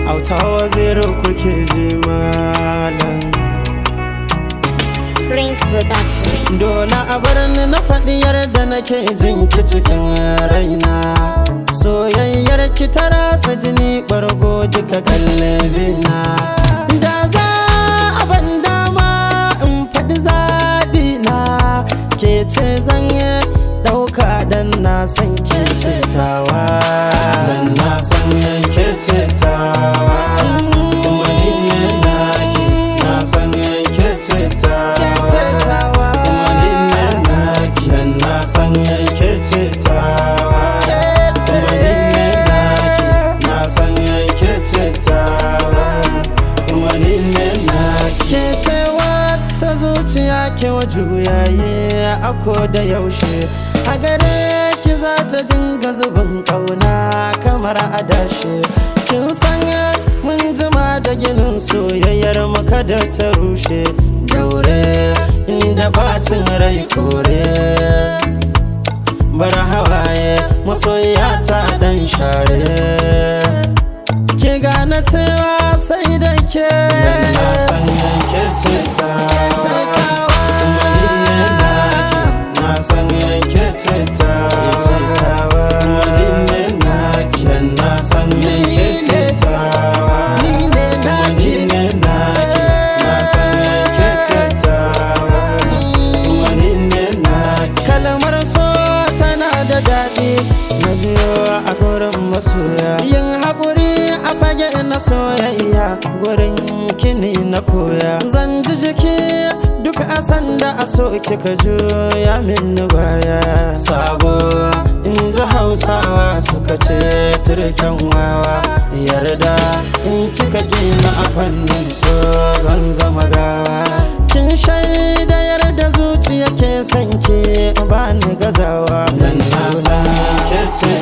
auta waziri kuke ji malam Prince Production. Dole a bar ni na faɗi yarda nake jin ki cikin raina Soyayyar ki ta ratsa jini ɓargo duka kallabina Da za a ban dama in faɗi zaɓi na Ke ce zan yi ɗauka dan na san ke ce tawa Dan na san ke ce tawa Kuma ni ne naki na san ke ce tawa Kuma ni ne naki dan na san ke ce tawa Kuma ni ne naki na san ke ce tawa Kuma ni ne naki Ke ce wata zuciya ke wa juyaye a ko da yaushe a gare ki za ta dinga zubin kauna kamar adashe kin sanya mun jima da ginin soyayyar maka da ta rushe daure inda bacin rai kore bar hawaye masoya ta dan share ki gane cewa sai da ke na san yanke ce ta kuma ni ne naki na san yanke ce ta kuma ni ne naki na san yanke ce ta kuma ni ne naki na san yanke ce ta kuma ni ne naki kalmar so tana da daɗi na biyo a gurin masoya yin haƙuri a fage na soyayya gurin kini na koya zan ji jiki duk a sanda a so kika juya min baya sabo in ji hausawa suka ce turken wawa yarda in kika gina a fannin so zan zama gawa kin shaida yarda zuciya ke son ki ba ni gazawa nan na san ke ce